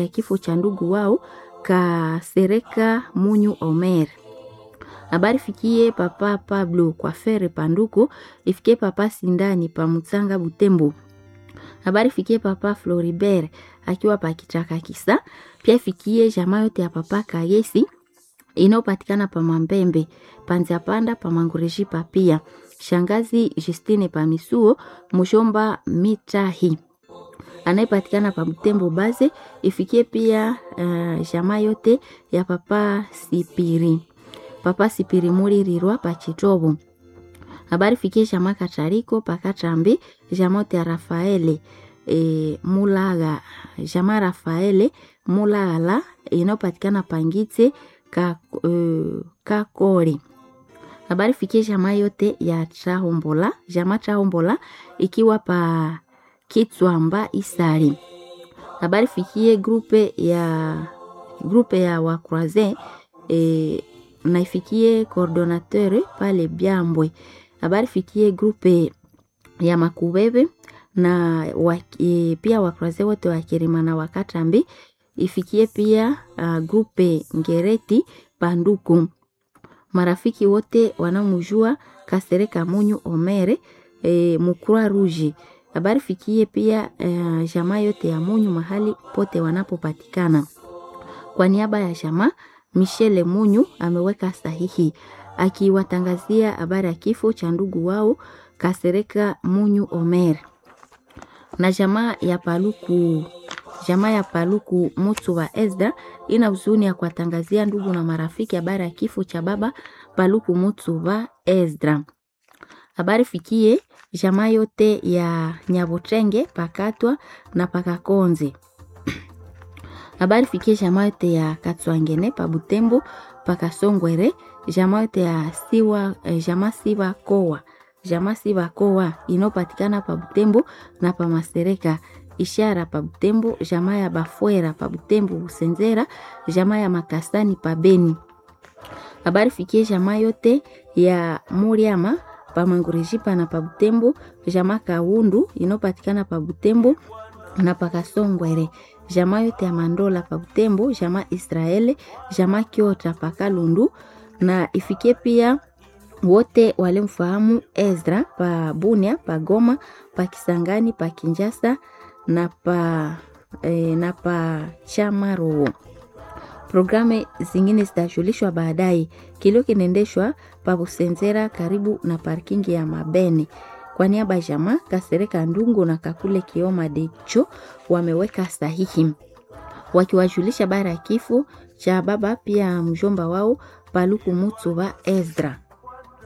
ya kifo cha ndugu wao Kasereka Munyu Omer. Habari fikie papa Pablo kwa fere panduku ifikie papa Sindani pa Mutsanga Butembo. Habari fikie papa Floribert akiwa pa Kichaka Kisa. Pia fikie jamaa yote ya papa Kayesi inayopatikana pa Mambembe, Panzia Panda pa Mangureji pa pia. Shangazi Justine pa Misuo, Mushomba Mitahi anayepatikana pa Butembo Baze. Ifikie pia uh, jamaa yote ya papa Sipiri papa Sipiri Mulirirwa pa Chitobo. Habari fikie jamaa Katariko pa Katrambi, jamaa yote ya Rafaele e, Mulaga, jamaa Rafaele Mulala inayopatikana Pangitse ka, uh, Kakori. Habari fikie jamaa yote ya Trahombola, jamaa Trahombola ikiwa pa Kitswamba Isari. Habari fikie grupe ya grupe ya wakroise e, naifikie coordinateur pale Byambwe. Habari fikie grupe ya Makubebe na wa, e, pia wakroise wote wa Kirima na Wakatambi. Ifikie pia uh, grupe Ngereti Panduku. Marafiki wote wanaomjua Kasereka Munyu Omere e, Mukura Ruji habari fikie pia uh, jamaa yote ya Munyu mahali pote wanapopatikana. Kwa niaba ya jamaa Michele Munyu ameweka sahihi akiwatangazia habari ya kifo cha ndugu wao Kasereka Munyu Omer na jamaa ya Paluku jamaa ya Paluku Mutu wa Ezda ina huzuni ya kuwatangazia ndugu na marafiki habari ya kifo cha baba Paluku Mutu wa Ezra. Habari fikie jamaa yote ya Nyabotenge pakatwa na pakakonze. Habari fikie jamaa yote ya Katswangene pa Butembo pakasongwere, jamaa yote ya siwa eh, jamaa siwa kowa jamaa siwa kowa inopatikana pa Butembo na pa Masereka ishara pa Butembo, jamaa ya Bafwera pa Butembo Busenzera, jamaa ya Makasani pa Beni. Habari fikie jamaa yote ya Muriama pa Mangurejipa na pa Butembo, jamaa Kaundu inopatikana pa Butembo na pa Kasongwere, jamaa yote ya Mandola pa Butembo, jamaa Israeli, jamaa Kiota pa Kalundu na ifikie pia wote walimfahamu Ezra pa Bunia, pa Goma, pa Kisangani, pa Kinjasa na pa, e, na pa Chamaro. Programu zingine zitajulishwa baadaye. Kilio kinaendeshwa pa Busenzera karibu na parkingi ya Mabene. Kwa niaba ya jamaa Kasereka Ndungu na Kakule Kioma Decho wameweka sahihi wakiwajulisha bara ya kifo cha baba pia mjomba wao Paluku Mutu wa Ezra.